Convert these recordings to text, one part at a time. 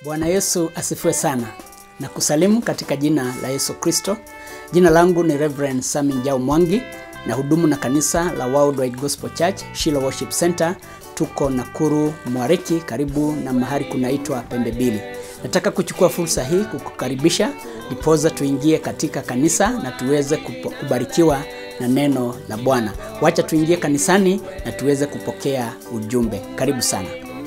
Bwana Yesu asifiwe sana na kusalimu katika jina la Yesu Kristo. Jina langu ni Reverend Sami Njau Mwangi na hudumu na kanisa la Worldwide Gospel Church Shiloh Worship Center. Tuko Nakuru Mwariki, karibu na mahali kunaitwa Pembe Mbili. Nataka kuchukua fursa hii kukukaribisha ndipoza tuingie katika kanisa na tuweze kupo- kubarikiwa na neno la Bwana. Wacha tuingie kanisani na tuweze kupokea ujumbe. Karibu sana.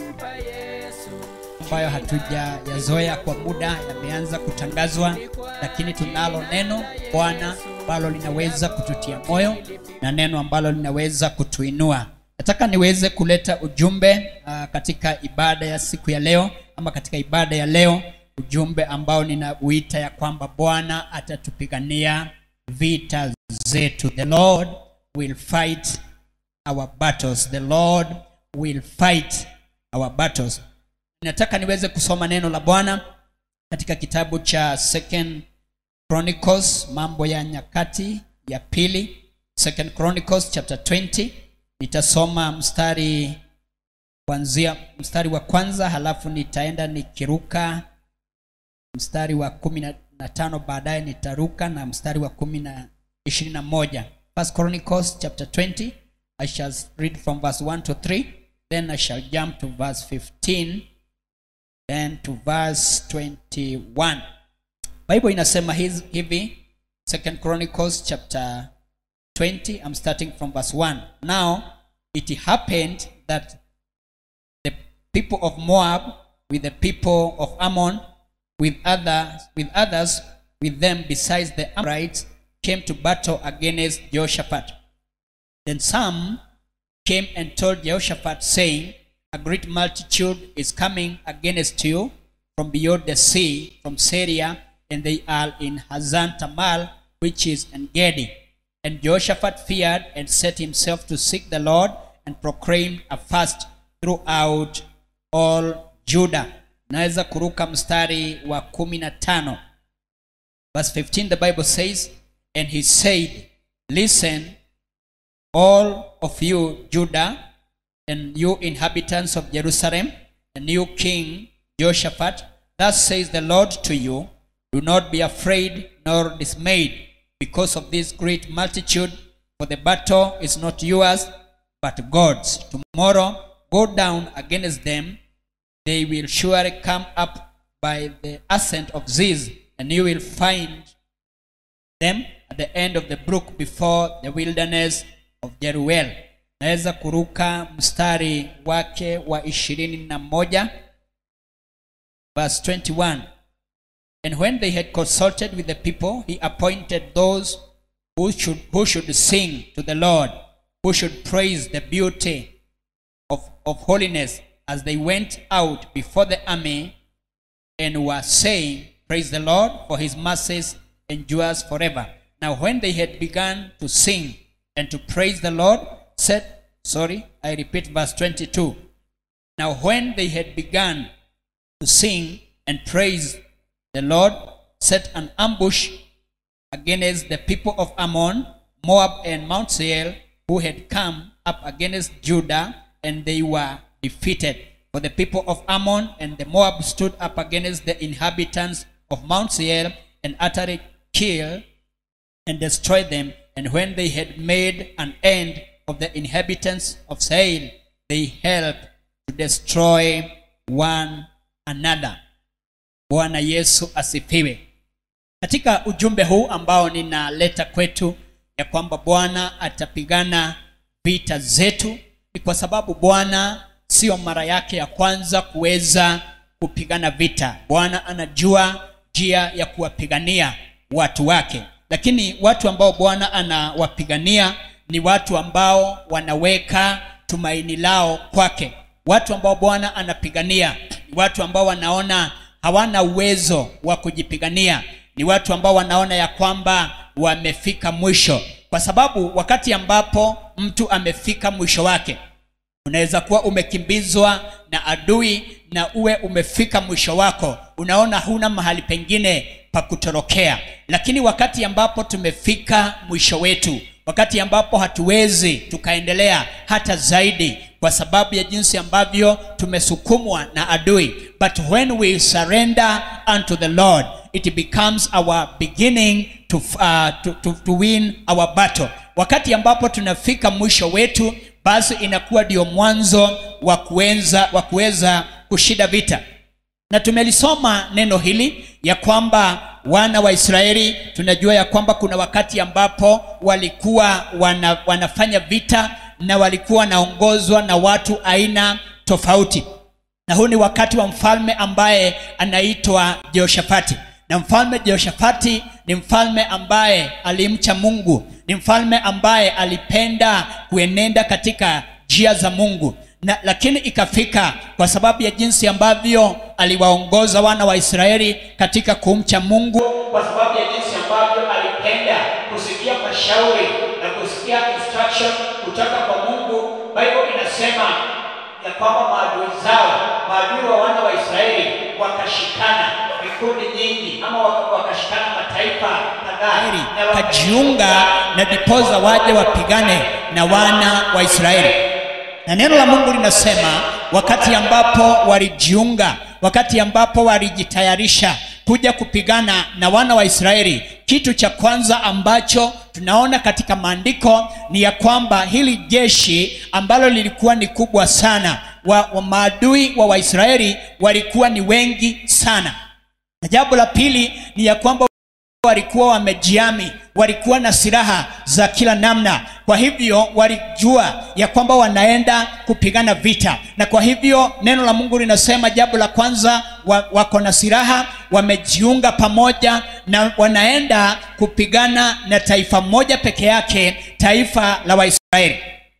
ambayo hatujayazoea kwa muda yameanza kutangazwa, lakini tunalo neno Bwana ambalo linaweza kututia moyo na neno ambalo linaweza kutuinua. Nataka niweze kuleta ujumbe uh, katika ibada ya siku ya leo ama katika ibada ya leo, ujumbe ambao ninauita ya kwamba Bwana atatupigania vita zetu. The Lord will fight our battles. The Lord will fight our battles nataka niweze kusoma neno la bwana katika kitabu cha second chronicles mambo ya nyakati ya pili second chronicles chapter 20 nitasoma mstari kuanzia mstari wa kwanza halafu nitaenda nikiruka mstari wa kumi na- na tano baadaye nitaruka na mstari wa kumi na ishirini na moja first chronicles chapter 20 i shall read from verse 1 to 3 then i shall jump to verse 15 then to verse 21 bible inasema hiz- hivi second chronicles chapter 20 i'm starting from verse 1 now it happened that the people of moab with the people of ammon with others with others with them besides the amorites came to battle against jehoshaphat then some came and told Jehoshaphat, saying, A great multitude is coming against you from beyond the sea, from Syria, and they are in Hazan Tamal, which is En Gedi. And Jehoshaphat feared and set himself to seek the Lord and proclaimed a fast throughout all Judah. Naweza kuruka mstari wa kumi na tano. Verse 15, the Bible says, And he said, Listen, all of you Judah and you inhabitants of Jerusalem and you king Jehoshaphat, thus says the Lord to you, do not be afraid nor dismayed because of this great multitude, for the battle is not yours, but God's. Tomorrow go down against them, they will surely come up by the ascent of Ziz, and you will find them at the end of the brook before the wilderness of Jeruel. Naweza kuruka mstari wake wa ishirini na moja verse 21. And when they had consulted with the people, he appointed those who should, who should sing to the Lord, who should praise the beauty of, of holiness as they went out before the army and were saying, Praise the Lord, for his mercies endures forever. Now, when they had begun to sing and to praise the Lord, said, Sorry, I repeat verse 22. Now, when they had begun to sing and praise the Lord, set an ambush against the people of Ammon, Moab, and Mount Seir, who had come up against Judah, and they were defeated. For the people of Ammon and the Moab stood up against the inhabitants of Mount Seir and utterly killed and destroyed them. And when they had made an end of the inhabitants of Seir, they helped to destroy one another. Bwana Yesu asifiwe. Katika ujumbe huu ambao ninaleta kwetu ya kwamba Bwana atapigana vita zetu, ni kwa sababu Bwana sio mara yake ya kwanza kuweza kupigana vita. Bwana anajua njia ya kuwapigania watu wake, lakini watu ambao Bwana anawapigania ni watu ambao wanaweka tumaini lao kwake. Watu ambao Bwana anapigania ni watu ambao wanaona hawana uwezo wa kujipigania, ni watu ambao wanaona ya kwamba wamefika mwisho, kwa sababu wakati ambapo mtu amefika mwisho wake, unaweza kuwa umekimbizwa na adui na uwe umefika mwisho wako unaona huna mahali pengine pa kutorokea lakini wakati ambapo tumefika mwisho wetu wakati ambapo hatuwezi tukaendelea hata zaidi kwa kwa sababu ya jinsi ambavyo tumesukumwa na adui but when we surrender unto the lord it becomes our beginning to, uh, to, to, to win our battle wakati ambapo tunafika mwisho wetu basi inakuwa ndio mwanzo wa kuweza wa kuweza kushinda vita na tumelisoma neno hili ya kwamba wana wa israeli tunajua ya kwamba kuna wakati ambapo walikuwa wana, wanafanya vita na walikuwa wanaongozwa na watu aina tofauti na huu ni wakati wa mfalme ambaye anaitwa jehoshafati na mfalme jehoshafati ni mfalme ambaye alimcha mungu ni mfalme ambaye alipenda kuenenda katika njia za mungu na, lakini ikafika kwa sababu ya jinsi ambavyo aliwaongoza wana wa israeli katika kumcha mungu kwa sababu ya jinsi ambavyo alipenda kusikia mashauri na kusikia instruction kutoka kwa mungu bible inasema ya kwamba maadui zao maadui wa wana wa israeli wakashikana vikundi nyingi ama waka- wakashikana mataifa kadhaa na wakajiunga na dipoza waje wapigane na wana wa israeli na neno la mungu linasema wakati ambapo walijiunga wakati ambapo walijitayarisha kuja kupigana na wana wa israeli kitu cha kwanza ambacho tunaona katika maandiko ni ya kwamba hili jeshi ambalo lilikuwa ni kubwa sana wa, wa maadui wa waisraeli walikuwa ni wengi sana na jambo la pili ni ya kwamba walikuwa wamejiami walikuwa na silaha za kila namna kwa hivyo walijua ya kwamba wanaenda kupigana vita na kwa hivyo neno la mungu linasema jambo la kwanza wa, wako na silaha wamejiunga pamoja na wanaenda kupigana na taifa moja peke yake taifa la waisraeli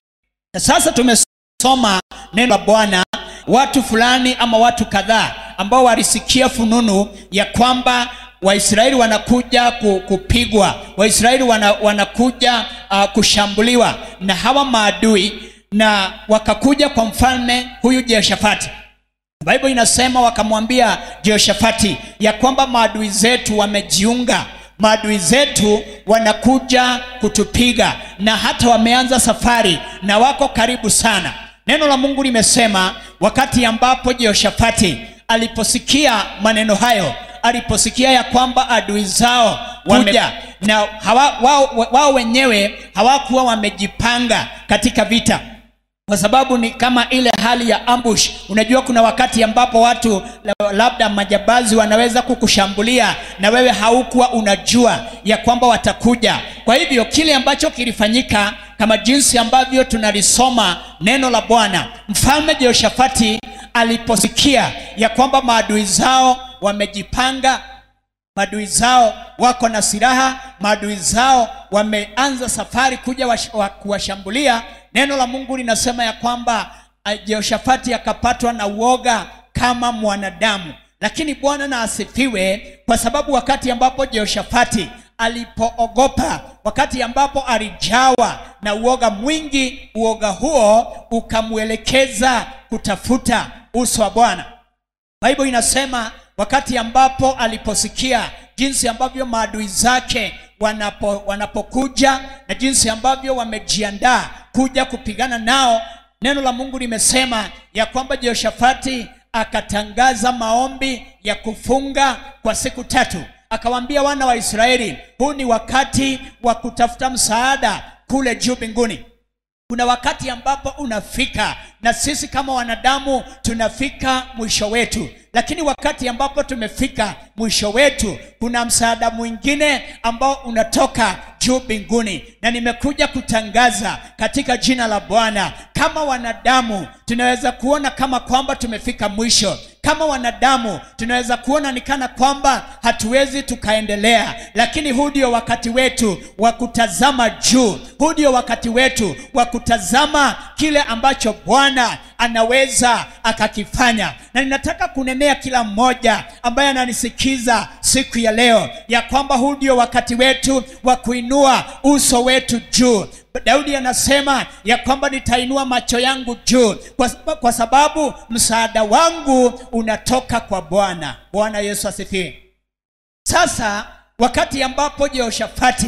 na sasa tumesoma neno la bwana watu fulani ama watu kadhaa ambao walisikia fununu ya kwamba waisraeli wanakuja ku- kupigwa waisraeli wana, wanakuja uh, kushambuliwa na hawa maadui na wakakuja kwa mfalme huyu jehoshafati bible inasema wakamwambia jehoshafati ya kwamba maadui zetu wamejiunga maadui zetu wanakuja kutupiga na hata wameanza safari na wako karibu sana neno la mungu limesema wakati ambapo jehoshafati aliposikia maneno hayo aliposikia ya kwamba adui zao wameja na hawa, wao, wao wenyewe hawakuwa wamejipanga katika vita kwa sababu ni kama ile hali ya ambush unajua kuna wakati ambapo watu la- labda majabazi wanaweza kukushambulia na wewe haukuwa unajua ya kwamba watakuja kwa hivyo kile ambacho kilifanyika kama jinsi ambavyo tunalisoma neno la bwana mfalme jehoshafati aliposikia ya kwamba maadui zao wamejipanga maadui zao wako na silaha maadui zao wameanza safari kuja wash- wa- kuwashambulia neno la mungu linasema ya kwamba ah, jehoshafati akapatwa na uoga kama mwanadamu lakini bwana na asifiwe kwa sababu wakati ambapo jehoshafati alipoogopa wakati ambapo alijawa na uoga mwingi uoga huo ukamwelekeza kutafuta uso wa bwana bible inasema wakati ambapo aliposikia jinsi ambavyo maadui zake wanapo, wanapokuja na jinsi ambavyo wamejiandaa kuja kupigana nao neno la mungu limesema ya kwamba jehoshafati akatangaza maombi ya kufunga kwa siku tatu akawaambia wana wa israeli huu ni wakati wa kutafuta msaada kule juu mbinguni kuna wakati ambapo unafika na sisi kama wanadamu tunafika mwisho wetu lakini wakati ambapo tumefika mwisho wetu kuna msaada mwingine ambao unatoka juu mbinguni na nimekuja kutangaza katika jina la bwana kama wanadamu tunaweza kuona kama kwamba tumefika mwisho kama wanadamu tunaweza kuona ni kana kwamba hatuwezi tukaendelea lakini huu ndio wakati wetu wa kutazama juu huu ndio wakati wetu wa kutazama kile ambacho bwana anaweza akakifanya na ninataka kunenea kila mmoja ambaye ananisikiza siku ya leo ya kwamba huu ndio wakati wetu wa kuinua uso wetu juu daudi anasema ya kwamba nitainua macho yangu juu kwa, sab- kwa sababu msaada wangu unatoka kwa bwana bwana yesu asifiwe sasa wakati ambapo jehoshafati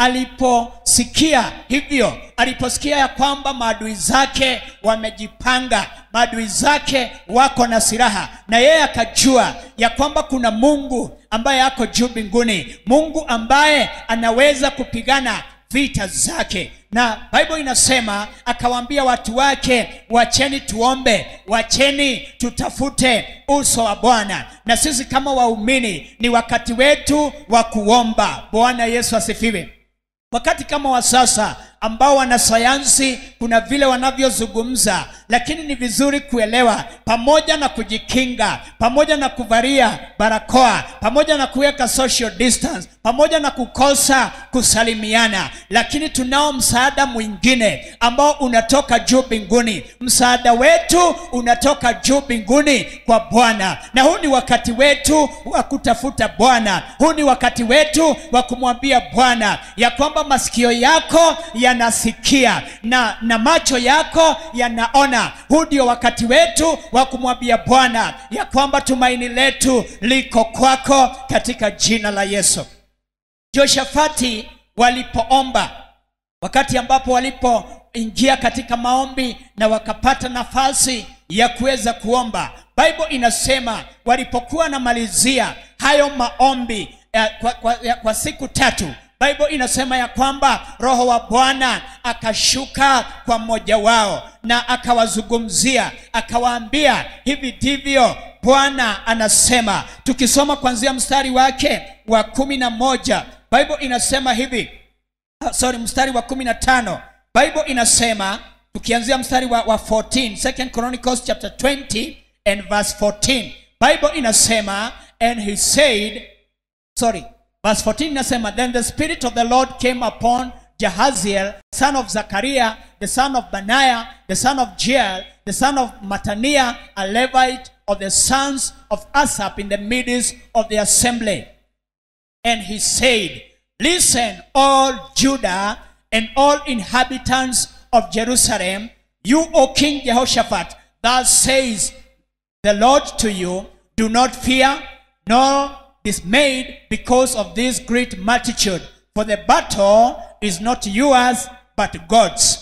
aliposikia hivyo aliposikia ya kwamba maadui zake wamejipanga maadui zake wako na silaha na yeye akajua ya kwamba kuna mungu ambaye ako juu mbinguni mungu ambaye anaweza kupigana vita zake na bible inasema akawaambia watu wake wacheni tuombe wacheni tutafute uso wa bwana na sisi kama waumini ni wakati wetu wa kuomba bwana yesu asifiwe wakati kama wa sasa ambao wanasayansi kuna vile wanavyozungumza lakini ni vizuri kuelewa pamoja na kujikinga pamoja na kuvalia barakoa pamoja na kuweka social distance pamoja na kukosa kusalimiana lakini tunao msaada mwingine ambao unatoka juu mbinguni msaada wetu unatoka juu mbinguni kwa bwana na huu ni wakati wetu wa kutafuta bwana huu ni wakati wetu wa kumwambia bwana ya kwamba masikio yako yanasikia na na macho yako yanaona huu ndio wakati wetu wa kumwambia bwana ya kwamba tumaini letu liko kwako katika jina la yesu joshafati walipoomba wakati ambapo walipoingia katika maombi na wakapata nafasi ya kuweza kuomba bible inasema walipokuwa namalizia hayo maombi ya, kwa, kwa, ya, kwa siku tatu bible inasema ya kwamba roho wa bwana akashuka kwa mmoja wao na akawazungumzia akawaambia hivi ndivyo bwana anasema tukisoma kwanzia mstari wake wa kumi na moja bible inasema hivi uh, sorry mstari wa kumi na tano bible inasema tukianzia mstari wa, wa 14 second chronicles chapter 20 and verse 14 bible inasema and he said sorry verse 14 inasema then the spirit of the lord came upon Jahaziel, son of Zachariah, the son of Benaiah, the son of Jeel, the son of Mataniah, a Levite of the sons of Asaph in the midst of the assembly. And he said, Listen, all Judah and all inhabitants of Jerusalem, you, O King Jehoshaphat, thus says the Lord to you, do not fear nor dismayed because of this great multitude, for the battle is not yours but God's.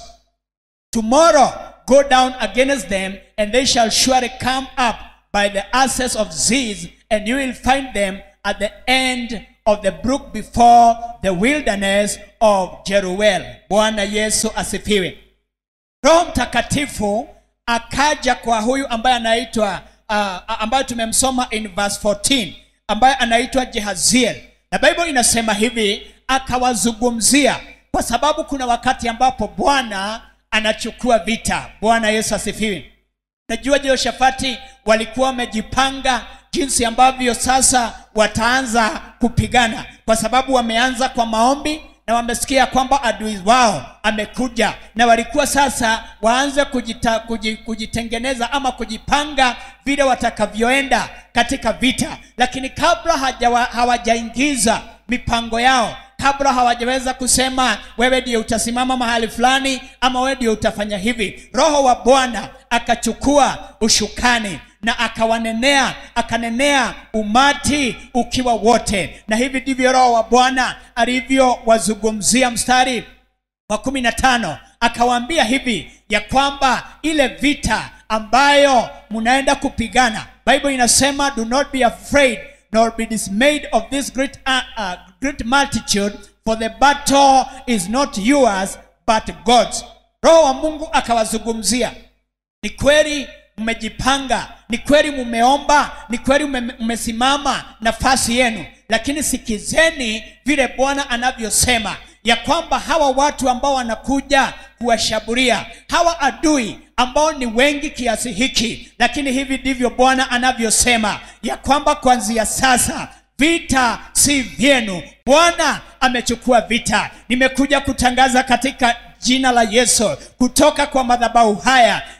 Tomorrow go down against them, and they shall surely come up by the asses of Ziz, and you will find them at the end of the brook before the wilderness of Jeruel. Bwana Yesu asifiwe. Roho Mtakatifu akaja kwa huyu ambaye anaitwa uh, ambaye tumemsoma in verse 14 ambaye anaitwa Jehaziel, na Bible inasema hivi, akawazungumzia kwa sababu kuna wakati ambapo Bwana anachukua vita. Bwana Yesu asifiwe. Najua Jehoshafati walikuwa wamejipanga jinsi ambavyo sasa wataanza kupigana, kwa sababu wameanza kwa maombi na wamesikia kwamba adui wao amekuja, na walikuwa sasa waanze kujita, kuji, kujitengeneza ama kujipanga vile watakavyoenda katika vita, lakini kabla hajawa, hawajaingiza mipango yao kabla hawajaweza kusema wewe ndio utasimama mahali fulani ama wewe ndio utafanya hivi roho wa bwana akachukua ushukani na akawanenea akanenea umati ukiwa wote na hivi ndivyo roho wa bwana alivyowazungumzia mstari wa kumi na tano akawaambia hivi ya kwamba ile vita ambayo mnaenda kupigana bible inasema do not be afraid nor be dismayed of this great, uh, uh, great multitude for the battle is not yours but god's roho wa mungu akawazungumzia ni kweli mmejipanga ni kweli mumeomba ni kweli mmesimama nafasi yenu lakini sikizeni vile bwana anavyosema ya kwamba hawa watu ambao wanakuja kuwashambulia hawa adui ambao ni wengi kiasi hiki lakini hivi ndivyo bwana anavyosema ya kwamba kuanzia sasa vita si vyenu bwana amechukua vita nimekuja kutangaza katika jina la yesu kutoka kwa madhabahu haya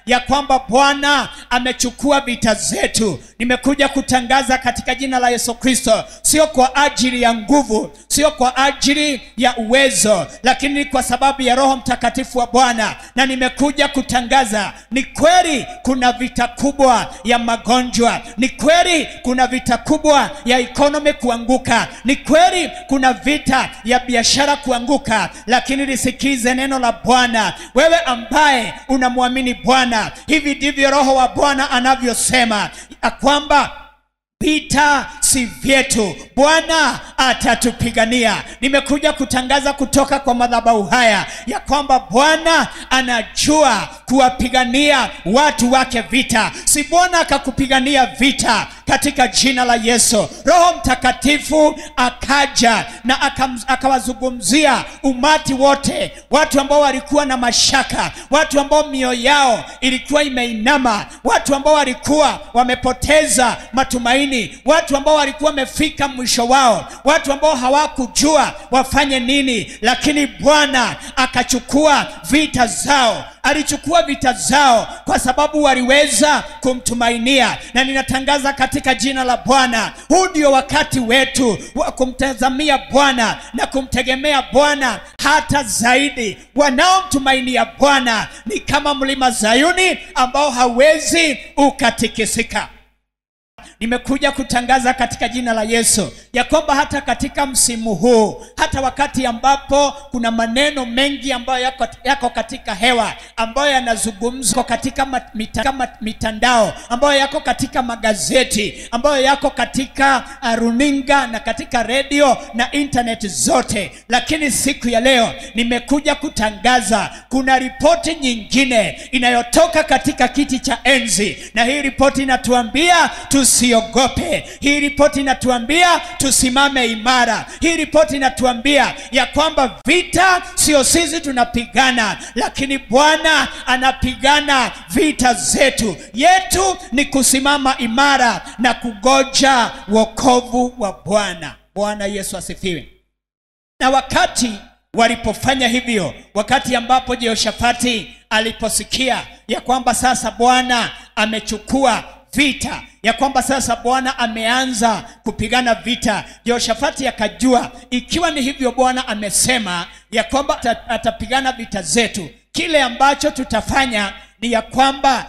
ya kwamba bwana amechukua vita zetu nimekuja kutangaza katika jina la yesu kristo sio kwa ajili ya nguvu sio kwa ajili ya uwezo lakini ni kwa sababu ya roho mtakatifu wa bwana na nimekuja kutangaza ni kweli kuna vita kubwa ya magonjwa ni kweli kuna vita kubwa ya ekonomi kuanguka ni kweli kuna vita ya biashara kuanguka lakini lisikize neno la bwana wewe ambaye unamwamini bwana hivi ndivyo roho wa bwana anavyosema ya kwamba vita si vyetu bwana atatupigania nimekuja kutangaza kutoka kwa madhabahu haya ya kwamba bwana anajua kuwapigania watu wake vita si bwana akakupigania vita katika jina la yesu roho mtakatifu akaja na akam- akawazungumzia umati wote watu ambao walikuwa na mashaka watu ambao mioyo yao ilikuwa imeinama watu ambao walikuwa wamepoteza matumaini watu ambao walikuwa wamefika mwisho wao watu ambao hawakujua wafanye nini lakini bwana akachukua vita zao alichukua vita zao kwa sababu waliweza kumtumainia na ninatangaza katika jina la bwana huu ndio wakati wetu wa kumtazamia bwana na kumtegemea bwana hata zaidi wanaomtumainia bwana ni kama mlima zayuni ambao hawezi ukatikisika nimekuja kutangaza katika jina la yesu ya kwamba hata katika msimu huu hata wakati ambapo kuna maneno mengi ambayo yako, yako katika hewa ambayo yanazungumzwa katika mat, mita, kama mitandao ambayo yako katika magazeti ambayo yako katika uh, runinga na katika redio na intaneti zote lakini siku ya leo nimekuja kutangaza kuna ripoti nyingine inayotoka katika kiti cha enzi na hii ripoti inatuambia tusiogope hii ripoti inatuambia tusimame imara hii ripoti inatuambia ya kwamba vita sio sisi tunapigana lakini bwana anapigana vita zetu yetu ni kusimama imara na kugoja wokovu wa bwana bwana yesu asifiwe na wakati walipofanya hivyo wakati ambapo jehoshafati aliposikia ya kwamba sasa bwana amechukua vita ya kwamba sasa bwana ameanza kupigana vita jehoshafati akajua ikiwa ni hivyo bwana amesema ya kwamba ata- atapigana vita zetu kile ambacho tutafanya ni ya kwamba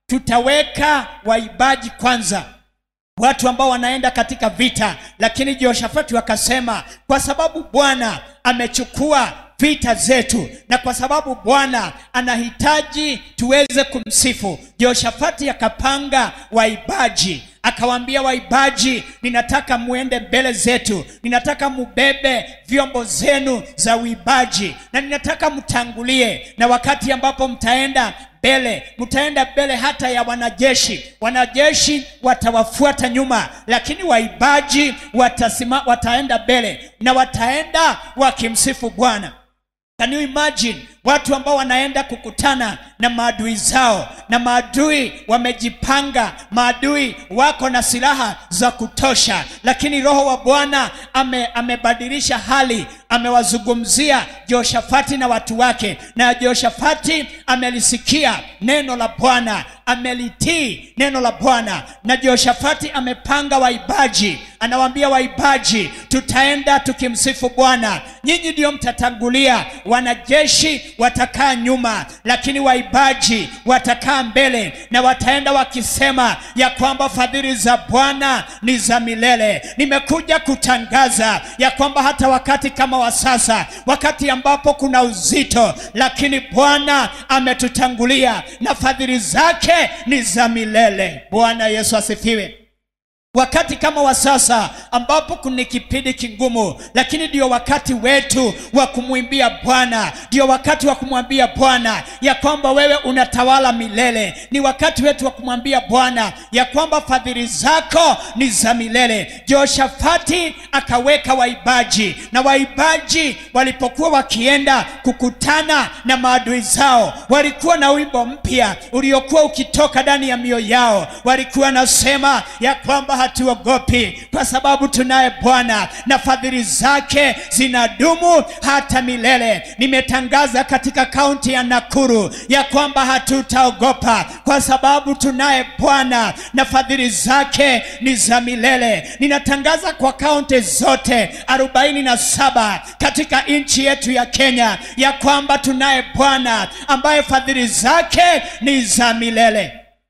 tutaweka waibaji kwanza watu ambao wanaenda katika vita lakini jehoshafati wakasema kwa sababu bwana amechukua vita zetu na kwa sababu bwana anahitaji tuweze kumsifu jehoshafati akapanga waibaji akawaambia waibaji ninataka muende mbele zetu ninataka mubebe vyombo zenu za uibaji na ninataka mtangulie na wakati ambapo mtaenda mbele mtaenda mbele hata ya wanajeshi wanajeshi watawafuata nyuma lakini waibaji watasima, wataenda mbele na wataenda wakimsifu bwana Can you imagine watu ambao wanaenda kukutana na maadui zao na maadui wamejipanga maadui wako na silaha za kutosha lakini roho wa bwana ame, amebadilisha hali amewazungumzia jehoshafati na watu wake na jehoshafati amelisikia neno la bwana amelitii neno la bwana na jehoshafati amepanga waibaji anawaambia waibaji tutaenda tukimsifu bwana nyinyi ndio mtatangulia wanajeshi watakaa nyuma lakini waibaji watakaa mbele na wataenda wakisema ya kwamba fadhili za bwana ni za milele nimekuja kutangaza ya kwamba hata wakati kama wa sasa wakati ambapo kuna uzito lakini bwana ametutangulia na fadhili zake ni za milele bwana yesu asifiwe wakati kama wa sasa ambapo kuna kipindi kigumu lakini ndio wakati wetu wa kumwimbia bwana ndio wakati wa kumwambia bwana ya kwamba wewe unatawala milele ni wakati wetu wa kumwambia bwana ya kwamba fadhili zako ni za milele jehoshafati akaweka waibaji na waibaji walipokuwa wakienda kukutana na maadui zao walikuwa na wimbo mpya uliokuwa ukitoka ndani ya mioyo yao walikuwa nasema ya kwamba hatuogopi kwa sababu tunaye bwana na fadhili zake zinadumu hata milele nimetangaza katika kaunti ya nakuru ya kwamba hatutaogopa kwa sababu tunaye bwana na fadhili zake ni za milele ninatangaza kwa kaunti zote 47 katika nchi yetu ya kenya ya kwamba tunaye bwana ambaye fadhili zake ni za milele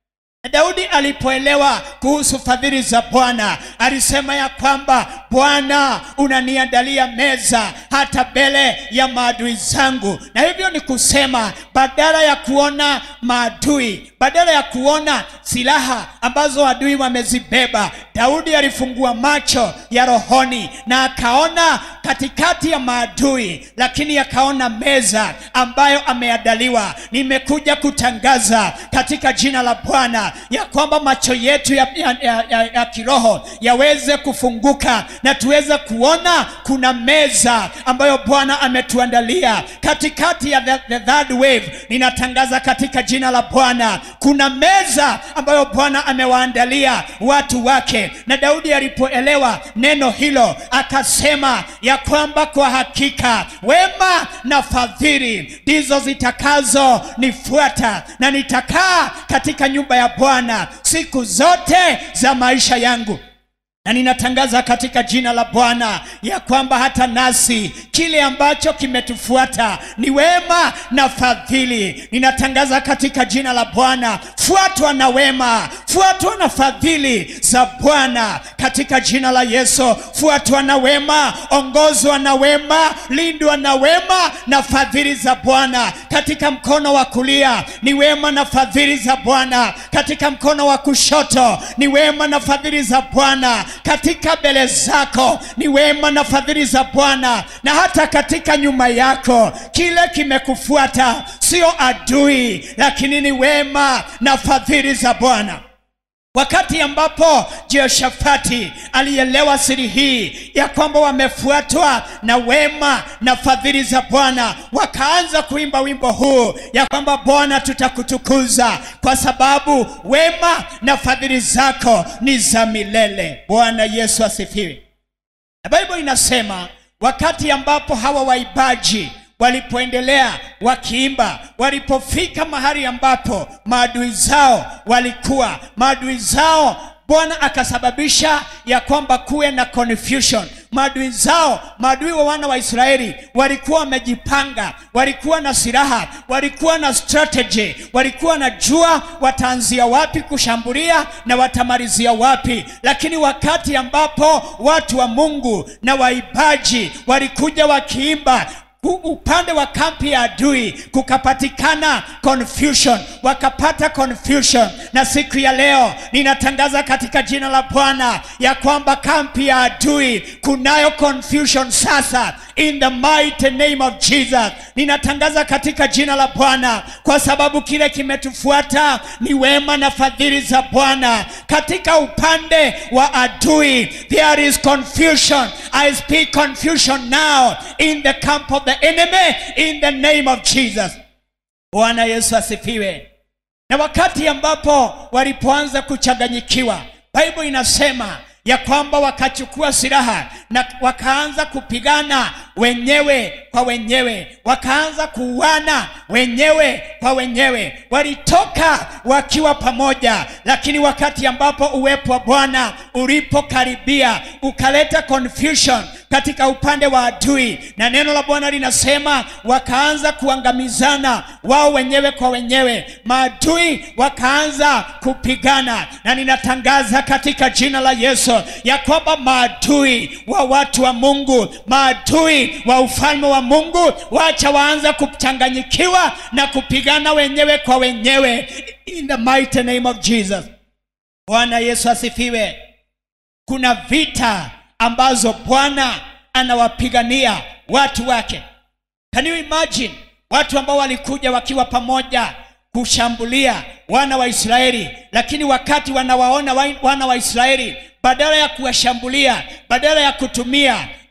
daudi alipoelewa kuhusu fadhili za bwana alisema ya kwamba bwana unaniandalia meza hata mbele ya maadui zangu na hivyo ni kusema badala ya kuona maadui badala ya kuona silaha ambazo adui wamezibeba daudi alifungua macho ya rohoni na akaona katikati ya maadui lakini akaona meza ambayo ameandaliwa nimekuja kutangaza katika jina la bwana ya kwamba macho yetu ya, ya, ya, ya, ya kiroho yaweze kufunguka na tuweze kuona kuna meza ambayo bwana ametuandalia katikati ya the, the third wave ninatangaza katika jina la bwana kuna meza ambayo bwana amewaandalia watu wake na daudi alipoelewa neno hilo akasema ya kwamba kwa hakika wema na fadhili ndizo zitakazo nifuata na nitakaa katika nyumba ya bwana siku zote za maisha yangu na ninatangaza katika jina la bwana ya kwamba hata nasi kile ambacho kimetufuata ni wema na fadhili ninatangaza katika jina la bwana fuatwa na wema fuatwa na fadhili za bwana katika jina la yesu fuatwa na wema ongozwa na wema lindwa na wema na fadhili za bwana katika mkono wa kulia ni wema na fadhili za bwana katika mkono wa kushoto ni wema na fadhili za bwana katika mbele zako ni wema na fadhili za bwana na hata katika nyuma yako kile kimekufuata sio adui lakini ni wema na fadhili za bwana wakati ambapo jehoshafati alielewa siri hii ya kwamba wamefuatwa na wema na fadhili za bwana wakaanza kuimba wimbo huu ya kwamba bwana tutakutukuza kwa sababu wema na fadhili zako ni za milele bwana yesu asifiwe na bible inasema wakati ambapo hawa waibaji walipoendelea wakiimba walipofika mahali ambapo maadui zao walikuwa maadui zao bwana akasababisha ya kwamba kuwe na confusion maadui zao maadui wa wana wa israeli walikuwa wamejipanga walikuwa na silaha walikuwa na strategy walikuwa na jua wataanzia wapi kushambulia na watamalizia wapi lakini wakati ambapo watu wa mungu na waibaji walikuja wakiimba upande wa kampi ya adui kukapatikana confusion wakapata confusion na siku ya leo ninatangaza katika jina la bwana ya kwamba kampi ya adui kunayo confusion sasa in the mighty name of jesus ninatangaza katika jina la bwana kwa sababu kile kimetufuata ni wema na fadhili za bwana katika upande wa adui there is confusion i speak confusion now in the camp of the enemy in the name of jesus bwana yesu asifiwe na wakati ambapo walipoanza kuchanganyikiwa bible inasema ya kwamba wakachukua silaha na wakaanza kupigana wenyewe kwa wenyewe wakaanza kuuana wenyewe kwa wenyewe walitoka wakiwa pamoja lakini wakati ambapo uwepo wa bwana ulipokaribia ukaleta confusion katika upande wa adui na neno la bwana linasema wakaanza kuangamizana wao wenyewe kwa wenyewe maadui wakaanza kupigana na ninatangaza katika jina la yesu ya kwamba maadui wa watu wa mungu maadui wa ufalme wa mungu wacha waanza kuchanganyikiwa na kupigana wenyewe kwa wenyewe in the mighty name of jesus bwana yesu asifiwe kuna vita ambazo bwana anawapigania watu wake can you imagine watu ambao walikuja wakiwa pamoja kushambulia wana wa israeli lakini wakati wanawaona wana wa israeli badala ya kuwashambulia badala ya kutumia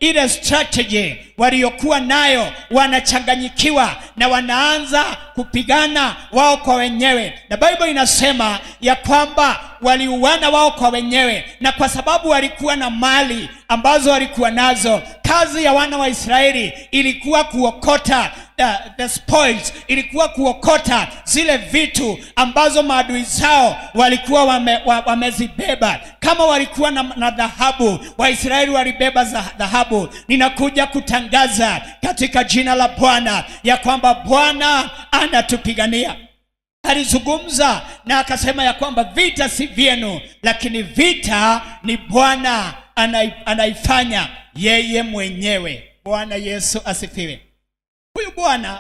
ile strategy waliokuwa nayo wanachanganyikiwa na wanaanza kupigana wao kwa wenyewe na bible inasema ya kwamba waliuana wao kwa wenyewe na kwa sababu walikuwa na mali ambazo walikuwa nazo kazi ya wana wa israeli ilikuwa kuokota the, the spoils ilikuwa kuokota zile vitu ambazo maadui zao walikuwa wame, wa, wamezibeba kama walikuwa na, na dhahabu waisraeli walibeba za dhahabu ninakuja kutangaza katika jina la bwana ya kwamba bwana anatupigania alizungumza na akasema ya kwamba vita si vyenu lakini vita ni bwana anai, anaifanya yeye mwenyewe bwana yesu asifiwe huyu bwana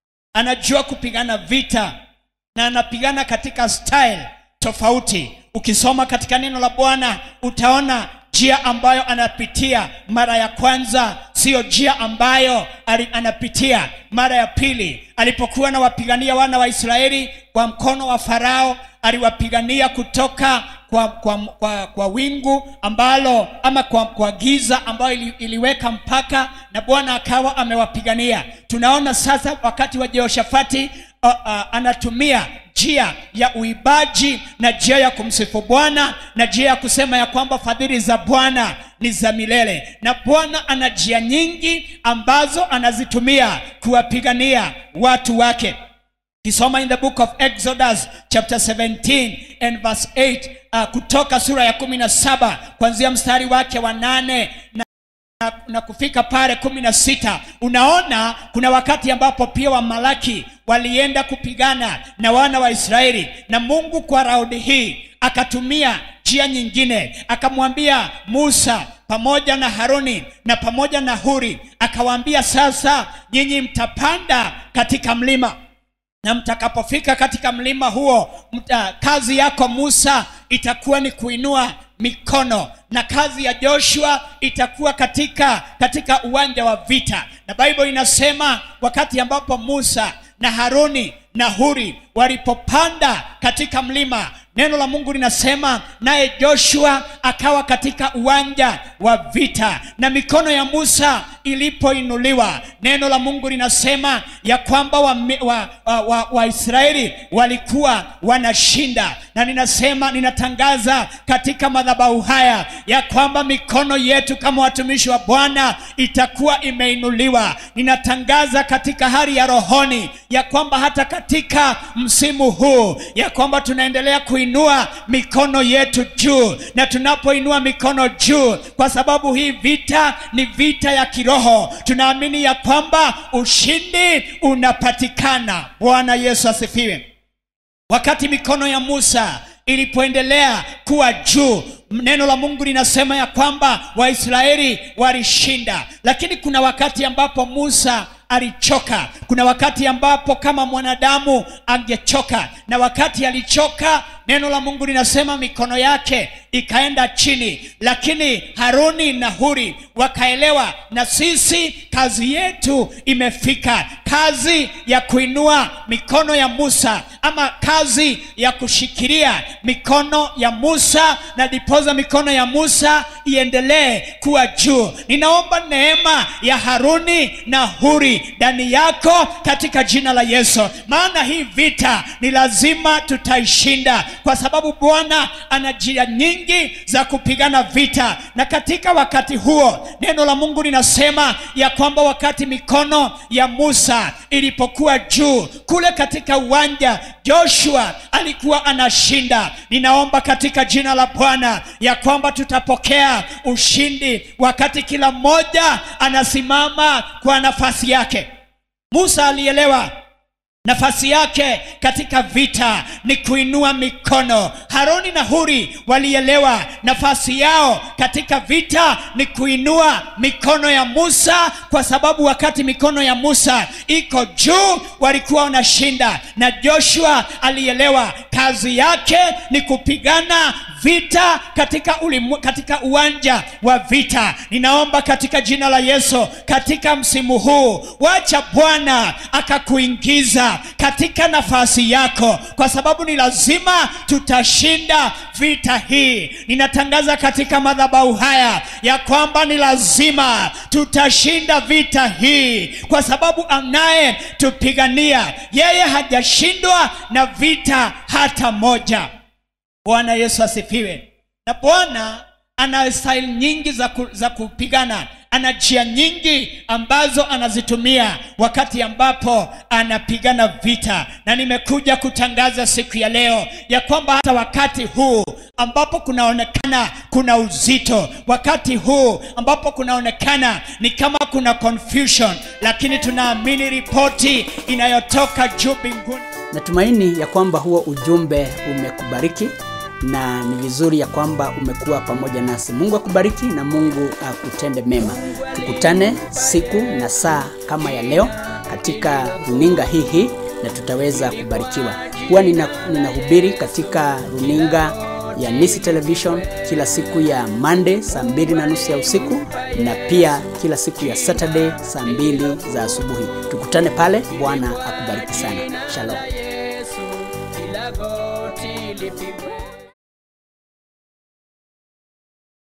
anajua kupigana vita na anapigana katika style tofauti ukisoma katika neno la bwana utaona njia ambayo anapitia mara ya kwanza siyo njia ambayo ali- anapitia mara ya pili alipokuwa anawapigania wana wa israeli kwa mkono wa farao aliwapigania kutoka kwa, kwa, kwa, kwa wingu ambalo ama kwa, kwa giza ambayo ili, iliweka mpaka na bwana akawa amewapigania tunaona sasa wakati wa jehoshafati uh, uh, anatumia njia ya uibaji na njia ya kumsifu bwana na njia ya kusema ya kwamba fadhili za bwana ni za milele na bwana ana njia nyingi ambazo anazitumia kuwapigania watu wake kisoma in the book of exodus chapter 17 and verse 8 uh, kutoka sura ya 17 kuanzia mstari wake wa nane na na, na kufika pale kumi na sita unaona kuna wakati ambapo pia wamalaki walienda kupigana na wana wa israeli na mungu kwa raundi hii akatumia njia nyingine akamwambia musa pamoja na haruni na pamoja na huri akawaambia sasa nyinyi mtapanda katika mlima na mtakapofika katika mlima huo mta, kazi yako musa itakuwa ni kuinua mikono na kazi ya joshua itakuwa katika katika uwanja wa vita na bible inasema wakati ambapo musa na haruni na huri walipopanda katika mlima neno la mungu linasema naye joshua akawa katika uwanja wa vita na mikono ya musa ilipoinuliwa neno la mungu linasema ya kwamba waisraeli wa, wa, wa, wa Waisraeli walikuwa wanashinda na ninasema ninatangaza katika madhabahu haya ya kwamba mikono yetu kama watumishi wa bwana itakuwa imeinuliwa ninatangaza katika hali ya rohoni ya kwamba hata katika msimu huu ya kwamba tunaendelea kuinua mikono yetu juu na tunapoinua mikono juu kwa sababu hii vita ni vita ya kiroho tunaamini ya kwamba ushindi unapatikana bwana yesu asifiwe wakati mikono ya musa ilipoendelea kuwa juu neno la mungu linasema ya kwamba waisraeli walishinda lakini kuna wakati ambapo musa alichoka kuna wakati ambapo kama mwanadamu angechoka na wakati alichoka neno la mungu linasema mikono yake ikaenda chini lakini haruni na huri wakaelewa na sisi kazi yetu imefika kazi ya kuinua mikono ya musa ama kazi ya kushikilia mikono ya musa na dipoza mikono ya musa iendelee kuwa juu ninaomba neema ya haruni na huri ndani yako katika jina la yesu maana hii vita ni lazima tutaishinda kwa sababu bwana ana njia nyingi za kupigana vita na katika wakati huo neno la mungu linasema ya kwamba wakati mikono ya musa ilipokuwa juu kule katika uwanja joshua alikuwa anashinda ninaomba katika jina la bwana ya kwamba tutapokea ushindi wakati kila mmoja anasimama kwa nafasi yake musa alielewa nafasi yake katika vita ni kuinua mikono haroni na huri walielewa nafasi yao katika vita ni kuinua mikono ya musa kwa sababu wakati mikono ya musa iko juu walikuwa wanashinda na joshua alielewa kazi yake ni kupigana vita katika, ulimu, katika uwanja wa vita ninaomba katika jina la yesu katika msimu huu wacha bwana akakuingiza lazima katika nafasi yako kwa sababu ni lazima tutashinda vita hii ninatangaza katika madhabahu haya ya kwamba ni lazima tutashinda vita hii kwa sababu anaye tupigania yeye hajashindwa na vita hata moja bwana yesu asifiwe na bwana ana staili nyingi za, ku, za kupigana ana njia nyingi ambazo anazitumia wakati ambapo anapigana vita na nimekuja kutangaza siku ya leo ya kwamba hata wakati huu ambapo kunaonekana kuna uzito wakati huu ambapo kunaonekana ni kama kuna confusion lakini tunaamini ripoti inayotoka juu mbinguni Natumaini ya kwamba huo ujumbe umekubariki na ni vizuri ya kwamba umekuwa pamoja nasi. Mungu akubariki na Mungu akutende mema. Tukutane siku na saa kama ya leo katika runinga hii hii na tutaweza kubarikiwa. Huwa nina, ninahubiri katika runinga ya Nisi Television kila siku ya Monday saa mbili na nusu ya usiku na pia kila siku ya Saturday saa mbili za asubuhi. Tukutane pale. Bwana akubariki sana. Shalom. Yesu, kila goti lipigwe.